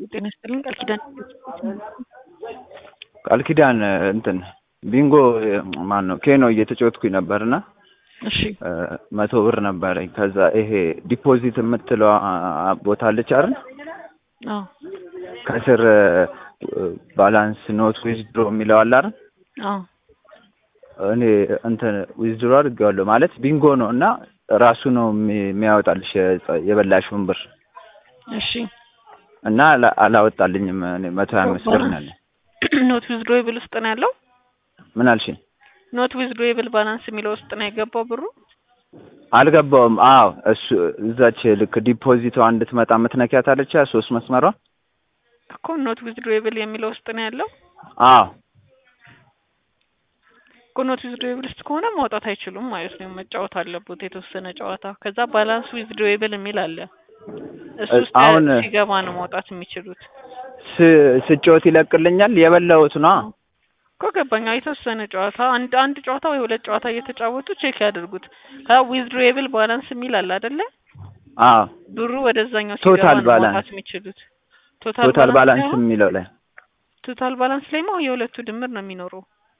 ጤና ይስጥልኝ ቃል ኪዳን ቃል ኪዳን እንትን ቢንጎ ማን ነው ኬኖ እየተጫወትኩኝ ነበርና እሺ መቶ ብር ነበረኝ። ከዛ ይሄ ዲፖዚት የምትለው ቦታ አለች አይደል? አዎ ከስር ባላንስ ኖት ዊዝድሮ የሚለው አለ አይደል? አዎ እኔ እንትን ዊዝድሮ አድርጌዋለሁ ማለት ቢንጎ ነው እና ራሱ ነው የሚ- የሚያወጣልሽ የጸ- የበላሽውን ብር እሺ እና አላ- አላወጣልኝም። እኔ መቶ ሀያ አምስት ብር ነው ያለኝ። ኖት ዊዝድሮዌብል ውስጥ ነው ያለው። ምን አልሽኝ? ኖት ዊዝድሮዌብል ባላንስ የሚለው ውስጥ ነው የገባው ብሩ። አልገባውም። አዎ እሱ እዛች ልክ ዲፖዚቷ እንድትመጣ የምትነኪያት አለች ያ ሶስት መስመሯ። እኮ ኖት ዊዝድሮዌብል የሚለው ውስጥ ነው ያለው። አዎ እኮ ኖት ዊዝድሮዌብል ውስጥ ከሆነ ማውጣት አይችሉም ማለት ነው። መጫወት አለበት የተወሰነ ጨዋታ። ከዛ ባላንስ ዊዝድሮዌብል የሚል አለ። እሱ ውስጥ አሁን- ሲገባ ነው ማውጣት የሚችሉት። ስ- ስጮት ይለቅልኛል። የበላሁት ነው። እኮ ገባኛ። የተወሰነ ጨዋታ አንድ አንድ ጨዋታ ወይ ሁለት ጨዋታ እየተጫወቱ ቼክ ያድርጉት። ከዛ ዊዝድሮዌብል ባላንስ የሚል አለ አይደለ? አዎ ብሩ ወደዛኛው ቶታል ሲገባ ነው ባላንስ። ማውጣት የሚችሉት። ቶታል ባላንስ ሳይሆን የሚለው ላይ ቶታል ባላንስ ላይ ማ የሁለቱ ድምር ነው የሚኖረው።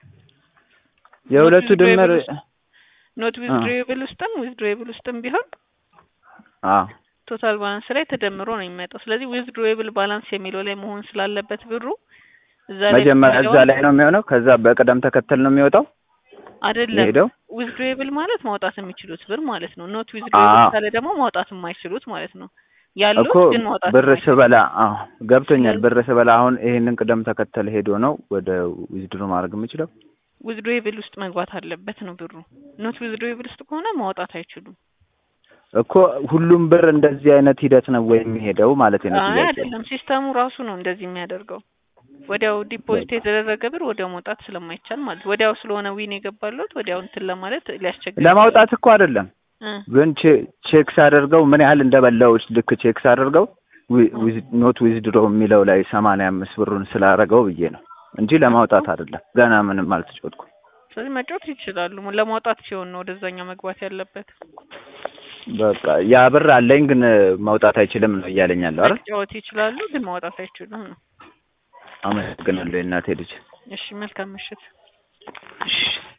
የሁለቱ ድምር ኖት ዊዝድሮዌብል ውስጥም ዊዝድሮዌብል ውስጥም ቢሆን አዎ ቶታል ባላንስ ላይ ተደምሮ ነው የሚመጣው። ስለዚህ ዊዝድሮዌብል ባላንስ የሚለው ላይ መሆን ስላለበት ብሩ እዛ ላይ መጀመሪያ እዛ ብትገባ ላይ ነው የሚሆነው። ከዛ በቅደም ተከተል ነው የሚወጣው አይደለም። የሄደው። ዊዝድሮዌብል ማለት ማውጣት የሚችሉት ብር ማለት ነው። ኖት ዊዝድሮዌብል አዎ። ካለ ደግሞ ማውጣት የማይችሉት ማለት ነው። ያሉት እኮ ግን ማውጣት ብር የማይችሉት። ስበላ አዎ ገብቶኛል። ስለዚህ- ብር ስበላ አሁን ይሄንን ቅደም ተከተል ሄዶ ነው ወደ ዊዝድሮ ማድረግ የምችለው። ዊዝድሮዌብል ውስጥ መግባት አለበት ነው ብሩ። ኖት ዊዝድሮዌብል ውስጥ ከሆነ ማውጣት አይችሉም። እኮ ሁሉም ብር እንደዚህ አይነት ሂደት ነው ወይ የሚሄደው ማለት ነው አይ ጥያቄ። አይደለም፣ ሲስተሙ ራሱ ነው እንደዚህ የሚያደርገው። ወዲያው ዲፖዚት የተደረገ ብር ወዲያው ማውጣት ስለማይቻል ማለት ወዲያው ስለሆነ ዊን የገባለት ወዲያው እንትን ለማለት ሊያስቸግር ለማውጣት እኮ አይደለም እ ግን ቼ- ቼክ ሳደርገው ምን ያህል እንደበላው ልክ ቼክ ሳደርገው ዊ- ዊዝ- ኖት ዊዝድሮ የሚለው ላይ ሰማንያ አምስት ብሩን ስላደረገው ብዬ ነው እንጂ ለማውጣት አይደለም። ገና ምንም አልተጫወትኩም። ስለዚህ መጫወት ይችላሉ። ለማውጣት ሲሆን ነው ወደዛኛው መግባት ያለበት። በቃ ያ ብር አለኝ ግን መውጣት አይችልም ነው እያለኝ ያለው አይደል? መጫወት ይችላሉ ግን ማውጣት አይችሉም ነው። አመሰግናለሁ የእናቴ ልጅ። እሺ መልካም ምሽት። እሺ